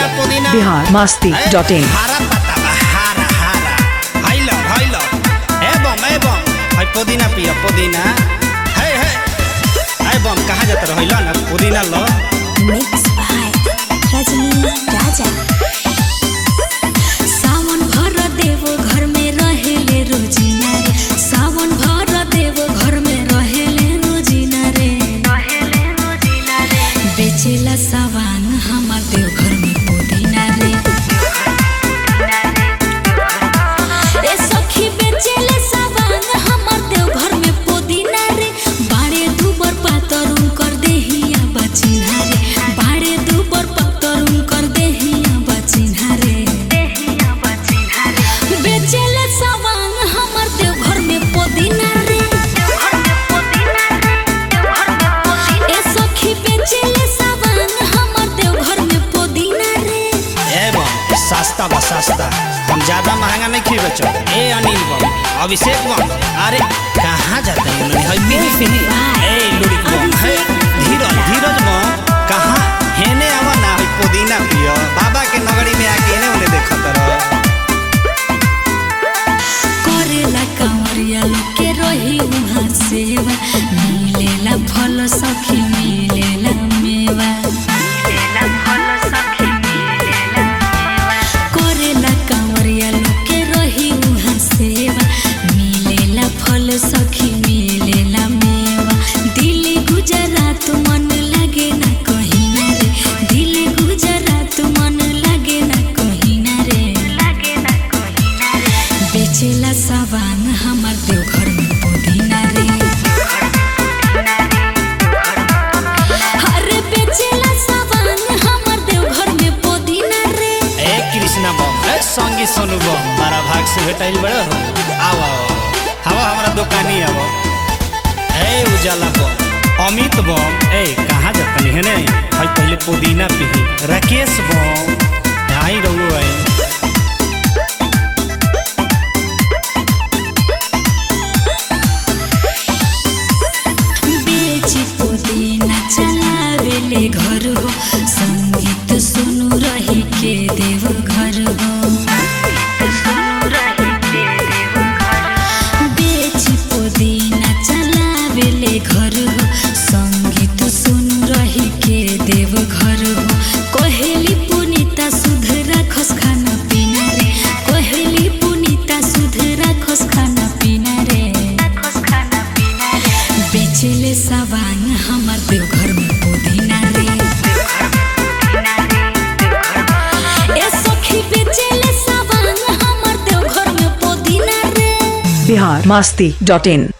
पुदीना बिहार मस्ती ए, dot in हरा पत्ता बा हरा हरा हाइलो हाइलो ए बम ए बम हाय पुदीना पियो पुदीना हे हे ए बम कहाँ जात रहिलो ना पुदीना लो Mix by Rajni Raja. सावन भर देव घर में रहेले रोजिना रे सावन भर देव घर में रहेले रोजिना रे बेचेला सावन हमार देव घर में पुदीना रे ए सखी बेचेले सावन हमार देव घर में पुदीना रे बाड़े दुबर पातर उनकर देहिया बचिन्हा रे बाड़े दुबर पातर उनकर देहिया बचिन्हा रे बेचेले सावन हमार देव घर में पुदीना रे ए सखी बेचेले सावन हमार देव घर में पुदीना रे ए बम सस्ता बा सस्ता हम ज्यादा महंगा नहीं खी बेचो ए अनिल बम अभिषेक बम अरे कहाँ जाते हैं उन्होंने हाय पिनी पिनी ए लुड़ी बम हे धीरज धीरज बम कहाँ हेने आवा ना हाय पुदीना पियो बाबा के नगरी में आके ने उन्हें देखत रहो करेला कांवरिया लोग के रही उहाँ सेवा मिलेला फल सखी मिलेला मेवा करेला कांवरिया लोग के रही उहाँ सेवा मिलेला फल सखी मिलेला मेवा दिल्ली गुजरात मन लागे ना कहीं ना रे दिल्ली गुजरात मन लागे ना कहीं ना रे बेचेला सावन हमार देव घर में पुदीना रे अरे बेचेला सावन हमार देव घर में पुदीना रे ए कृष्णा बम ए संगी सोनू बम मारा भाग से भेटाइल बड़ा हो आओ आओ हवा हमारा दुकानी आवो ए उजाला बम अमित बम ए कहाँ जातनी है ने हाय पहले पुदीना पीही राकेश बम आई रहू आई बेची पुदीना चलावेले घर हो संगीत सुनु रही के देव घर हो बेची पुदीना चलावेले घर हो संगीत सुनु रही के देव घर हो कहेली पुनीता सुध राखस खाना पीना रे कहेली पुनीता सुध राखस खाना पीना रे बेचेले सावन हमार देव घर में पुदीना रे ए सखी बेचेले सावन हमार देव घर में पुदीना रे बिहार मस्ती डॉट इन